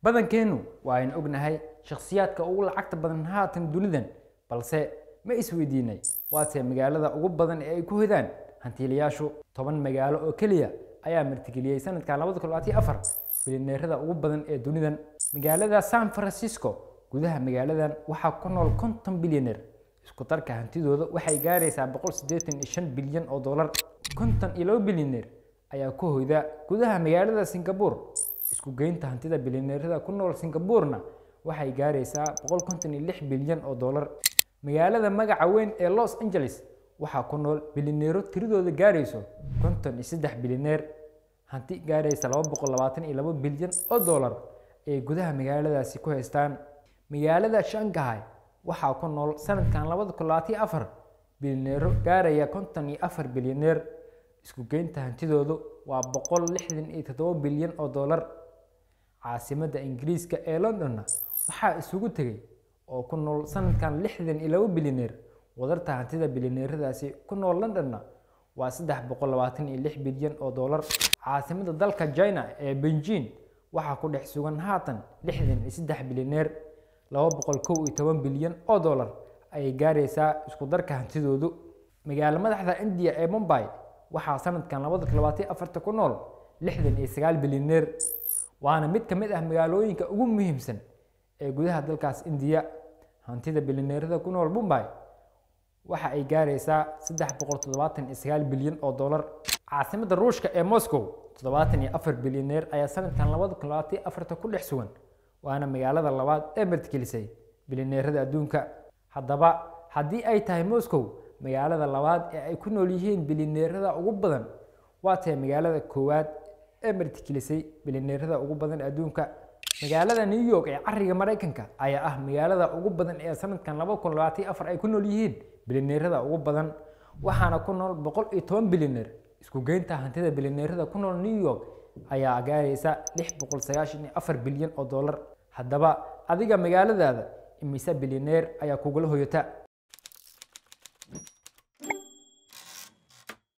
badankeennu waa aynu ognahay shakhsiyaadka ugu lacagta badan haatan dunidan balse ma isweydiinay waase magaalada ugu badan ee ay ku hedaan hantiilayaashu toban magaalo oo keliya ayaa martigeliyey sanadkan labada kun labaatan afar bilineerada ugu badan ee dunidan magaalada san francisco gudaha magaaladan waxaa ku nool konton bilyaneer isku darka hantidooda waxay gaaraysaa boqol siddeetan iyo shan bilyan oo dollar konton iyo laba bilyaneer ayaa ku hoyda gudaha magaalada singapore isku geynta hantida bilyaneerada ku nool singaburena waxay gaaraysaa boqol konton iyo lix bilyan oo dollar magaalada magaca weyn ee los angeles waxaa ku nool bilyaneero tiradooda gaarayso konton iyo saddex bilyaneer hanti gaaraysa laba boqol labaatan iyo laba bilyan oo dollar ay gudaha magaaladaasi ku haystaan magaalada shangahay waxaa ku nool sanadkan labada kun labaatan afar bilyaneero gaaraya konton iyo afar bilyaneer isku geynta hantidoodu waa boqol lixdan iyo toddoba bilyan oo dollar caasimadda ingiriiska ee londonna waxaa isugu tegay oo ku nool sanadkan lixdan iyo laba bilyaneer wadarta hantida bilyaneeradaasi ku nool londonna waa saddex boqol labaatan iyo lix bilyan oo dollar caasimadda dalka china ee beijing waxaa ku dhex sugan haatan lixdan iyo saddex bilyaneer laba boqol kow iyo toban bilyan oo dollar ayay gaaraysaa isku darka hantidoodu magaalo madaxda indiya ee mumbai waxaa sanadkan labada kun labaatan afarta ku nool lixdan iyo sagaal bilyaneer waana mid ka mid ah magaalooyinka ugu muhiimsan ee gudaha dalkaas indiya hantida bilyaneerada ku nool mumbai waxa ay gaaraysaa saddex boqol toddobaatan iyo sagaal bilyan oo dollar caasimadda ruushka ee moscow toddobaatan iyo afar bilyaneer ayaa sanadkan labada kun labaatan afarta ku dhex sugan waana magaalada labaad ee martigelisay bilyaneerada adduunka haddaba haddii ay tahay moscow magaalada labaad ee ay ku nool yihiin bilyaneerada ugu badan waa tahay magaalada koowaad ee martigelisay bilyaneerada ugu badan adduunka magaalada new york ee cariga maraykanka ayaa ah magaalada ugu badan ee sanadkan laba kun labaatan afar ay ku nool yihiin bilyaneerada ugu badan waxaana ku nool boqol iyo toban bilyaneer isku geynta hantida bilyaneerada ku nool new york ayaa gaaraysa lix boqol sagaashan iyo afar bilyan oo dollar haddaba adiga magaaladaada imise bilyaneer ayaa kugula hoyata